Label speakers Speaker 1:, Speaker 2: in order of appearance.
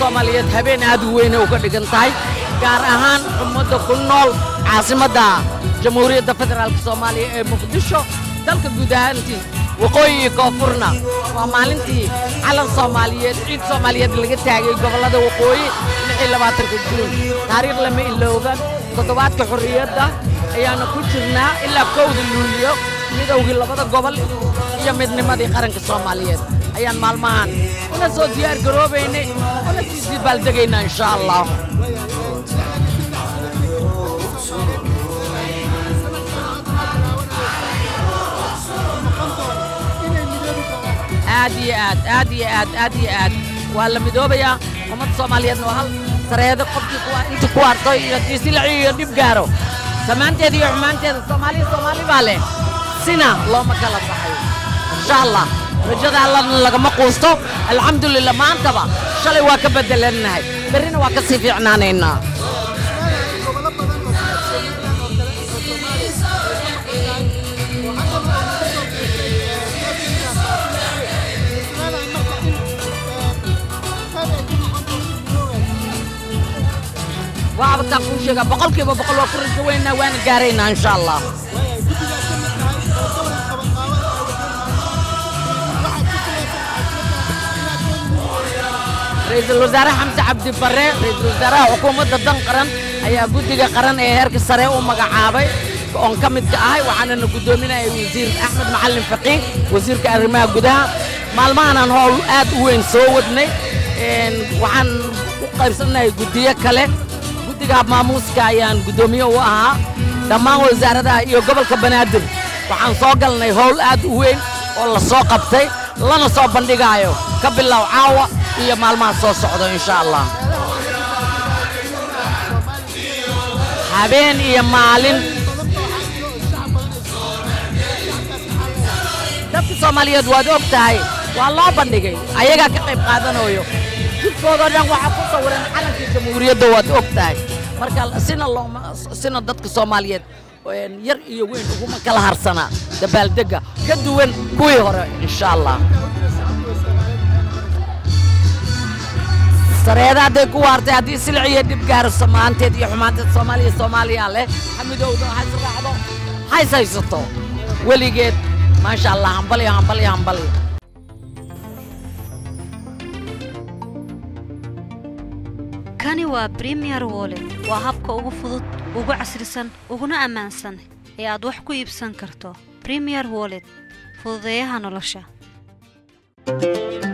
Speaker 1: soomaaliyeed habeen aad u weynay uga dhigan tahay gaar ahaan ummadda ku nool caasimadda jamhuuriyadda federaalk soomaaliya ee muqdisho dalka guud ahaantii waqooyi iyo koonfurna waa maalintii calan soomaaliyeed ciid soomaaliyeed laga taagay gobollada waqooyi lixii labaatanka juun taariikh lama ilooban toddobaadka xorriyadda ayaana ku jirnaa ilaa kowda luuliyo midowgii labada gobol iyo midnimadii qaranka soomaaliyeed ayaan maalmahan una soo diyaar garoobaynay una sii dibaaldegaynaa insha allah aad iyo aad aad iyo aad aad iyo aad waa la midoobayaa ummadda soomaaliyeedna waa hal sareedo qofkii kuwa intii ku harto iyo diisilaci iyo dhib gaaro samaanteeda iyo xumaanteeda soomaaliya soomaali baa leh sina looma kala baxayo insha allah rajada allana lagama quusto alxamdulillah maantaba shalay waa ka beddelannahay berrina waa ka sii fiicnaanaynaa waabtaan kuu sheegaa boqolkiiba boqol waa ku rajo weynaa waana gaaraynaa insha allah ra-iisul wasaare xamse cabdi barre ra-iisul wasaaraha xukuumadda dan qaran ayaa guddiga qaran ee heerka sare u magacaabay oon ka midka ahay waxaanana guddoominaya wasiir axmed macalin faqiih wasiirka arrimaha gudaha maalmahanaan howl aad u weyn soo wadnay waxaan u qaybsannahay guddiyo kale guddiga maamuuska ayaan guddoomiye u ahaa dhammaan wasaaradaha iyo gobolka banaadir waxaan soo galnay howl aad u weyn oo la soo qabtay lana soo bandhigaayo ka bilow caawa iyo maalmaha soo socdo insha allah habeen iyo maalin dadka soomaaliyeed waad og tahay waa loo bandhigay ayagaa ka qayb qaadanayo jidkoodoo dhan waxaa ku sawiran calankii jamhuuriyadda waad og tahay marka sina looma sina dadka soomaaliyeed yar iyo weyn uguma kala harsanaa dabaaldegga ka duwan kuwii hore insha allah sareeda hadday ku waartay haddii silic iyo dhib gaaro samaanteed iyo xumaanteed soomaaliya soomaaliya leh xamidowda hays raacdo hays haysato weligeed maasha allah hambalyo hambalyo hambalyo
Speaker 2: kani waa bremiyer wollet waa habka ugu fudud ugu casrisan uguna ammaansan ee aad wax ku iibsan karto bremiyer wollet fududeeyaha nolosha